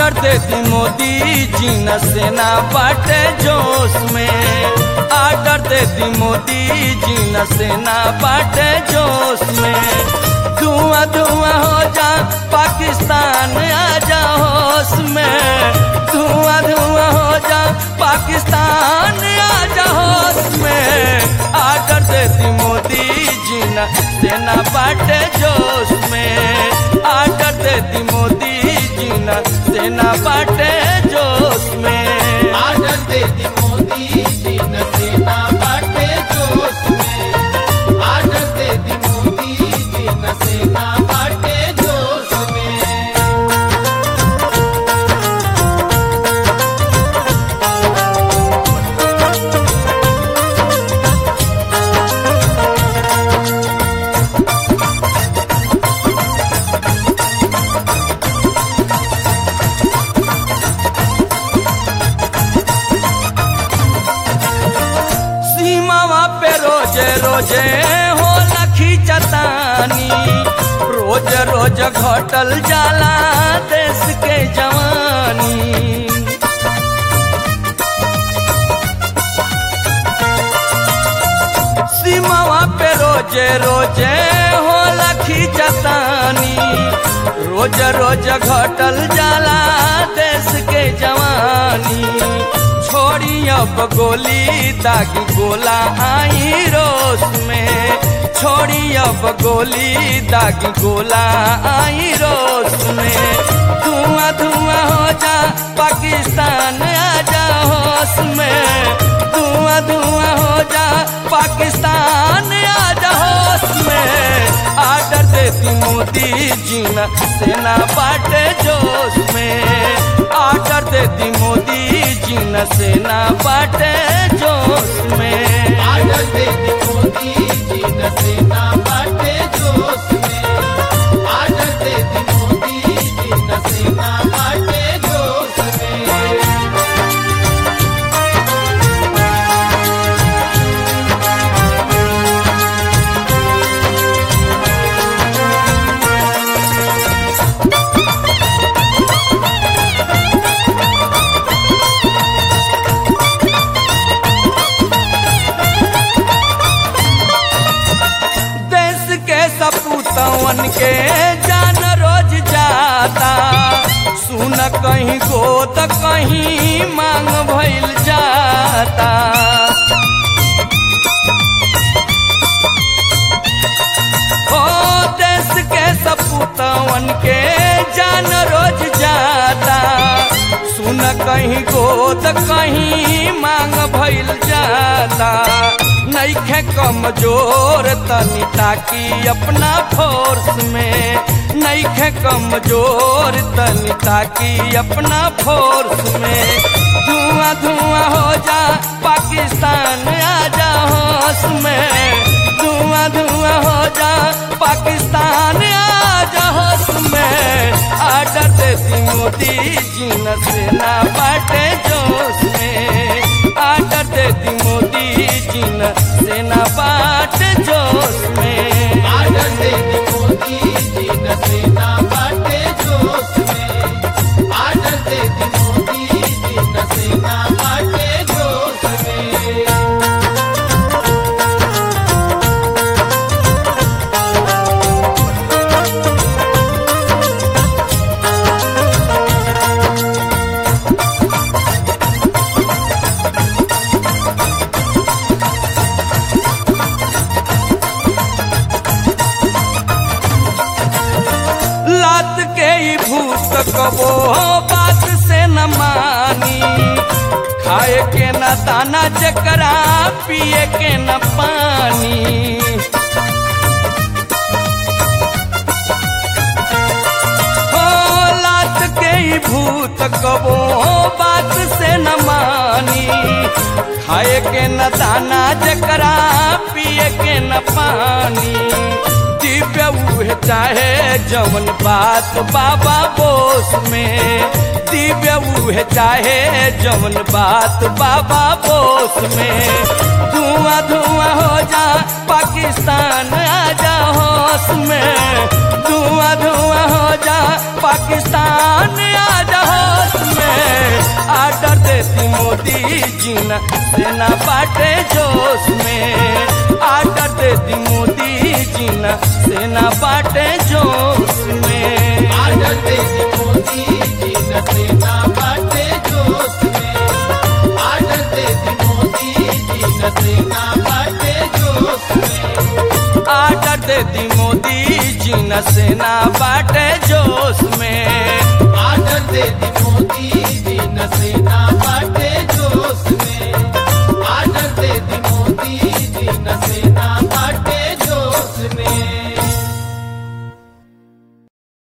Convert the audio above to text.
order देती मोदी जी न सेना बाटे जोश में आर्डर देती मोदी जी न सेना बाटे जोश में धुआं धुआं हो जा पाकिस्तान आ जा होश में धुआं धुआं हो जा पाकिस्तान आ जा होश में आर्डर देती मोदी जी न सेना बाटे जोश में आर्डर देती मोदी जी न सेना बाटे जोश में आदर देती मोदी जी न सेना बाटे जोश में आदर देती मोदी जी न सेना बाटे जोश में सीमावा पे रोजे रोजे हो लखी चतानी रोज रोज घटल जाला देश के जवानी सीमावा पे रोजे रोजे हो लखी चतानी रोज रोज घटल जाला देश के जवानी छोड़ी अब गोली दागी गोला आई रोस में छोड़ी अब गोली दागी गोला आई रोस में धुआं धुआं हो जा पाकिस्तान आ जा होश में धुआं धुआं हो जा पाकिस्तान आ जा होश में आर्डर देती मोदी जी न सेना बाटे जोश में आर्डर देती मोदी जी न सेना बाटे जोश में आदर देती मोदी जी न सेना बाटे जोश में आदर देती मोदी जी न सेना बाटे जोश में देश के सपूतवन के जान रोज जाता सुन कहीं गोद कहीं मांग भइल जाता ओ देश के सपूतवन के जान रोज जाता सुन कहीं गोद कहीं मांग भइल जाता नईखे कमजोर तनी ताकी अपना फोर्स में नईखे कमजोर तनी ताकी अपना फोर्स में धुआं धुआं हो जा पाकिस्तान आ जा होश में धुआं धुआं हो जा पाकिस्तान आ जा होश में आर्डर देती मोदी जी न सेना बाटे जोश में आर्डर देती मोदी जी न सेना बाटे जोश में आदर देती मोदी जी न सेना बाटे जोश में आदर देती मोदी जी न सेना बाटे जोश में लात के ही भूत कबो बात से न मानी खाए के न दाना जकरा पिए के न पानी हो लात के ही भूत कबो बात से न मानी खाए के न दाना जकरा पिए के न पानी दिव्य उहे चाहे जवन बात बाबा बोस में दिव्य उहे चाहे जवन बात बाबा बोस में धुआं धुआं हो जा पाकिस्तान आ जा होश में धुआं धुआं हो जा पाकिस्तान आ जा होश देती मोदी जी न सेना बाटे जोश में आर्डर देती मोदी जी न सेना बाटे जोश में आर्डर दे दी मोदी जी न सेना बाटे जोश में आर्डर दे दी मोदी जी न सेना बाटे जोश में आर्डर देती मोदी जी न सेना बाटे जोश में आर्डर दे दी मोदी जी न सेना बाटे जोश में